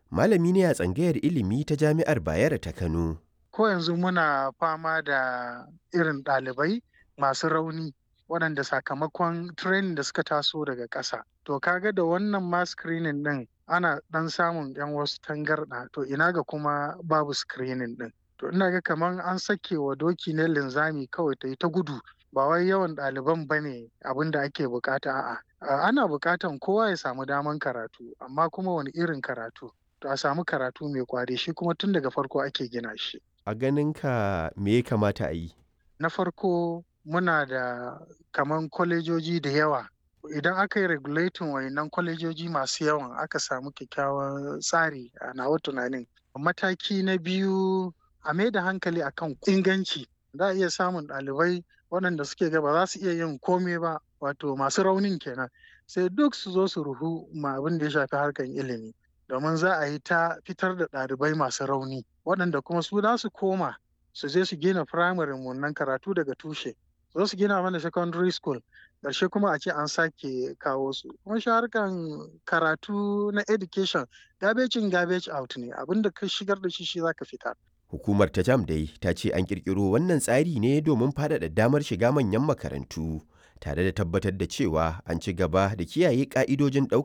malami ne a tsangayar ilimi ta Jami'ar Bayero ta Kano. Ko yanzu muna fama da irin ɗalibai masu rauni waɗanda sakamakon training da suka taso daga ƙasa. To kaga da wannan ma screening ɗin ana ɗan samun 'yan wasu tangarɗa to ina ga kuma babu screening ɗin. To ina ga kamar an sake wa doki ne linzami kawai ta yi ta gudu ba wai yawan ɗaliban ba ne abin da ake bukata a'a. Ana bukatan kowa ya samu daman karatu amma kuma wani irin karatu. To a samu karatu mai kwari shi kuma tun daga farko ake gina shi. A ganinka me ya kamata a yi? Na farko muna da kaman kwalejoji da yawa. Idan aka yi regulating wayannan kwalejoji masu yawan aka samu kyakkyawan tsari a nawa tunanin. Mataki na biyu a mai da hankali akan inganci. Za a iya samun ɗalibai waɗanda suke ga ba za su iya yin kome ba wato masu raunin kenan. Sai duk su zo su ruhu ma abin da ya shafi harkar ilimi. Domin za a yi ta fitar da ɗalibai masu rauni waɗanda kuma su za su koma su je su gina firamare wannan karatu daga tushe. Zo su gina mana secondary school ƙarshe kuma a ce an sake kawo su. Kuma shi harkan karatu na education garbage in garbage out ne abinda ka shigar da shi shi za ka fitar. Hukumar ta jam dai ta ce an ƙirƙiro wannan tsari ne domin faɗaɗa damar shiga manyan makarantu tare da tabbatar da cewa an ci gaba da kiyaye ƙa'idojin ɗaukar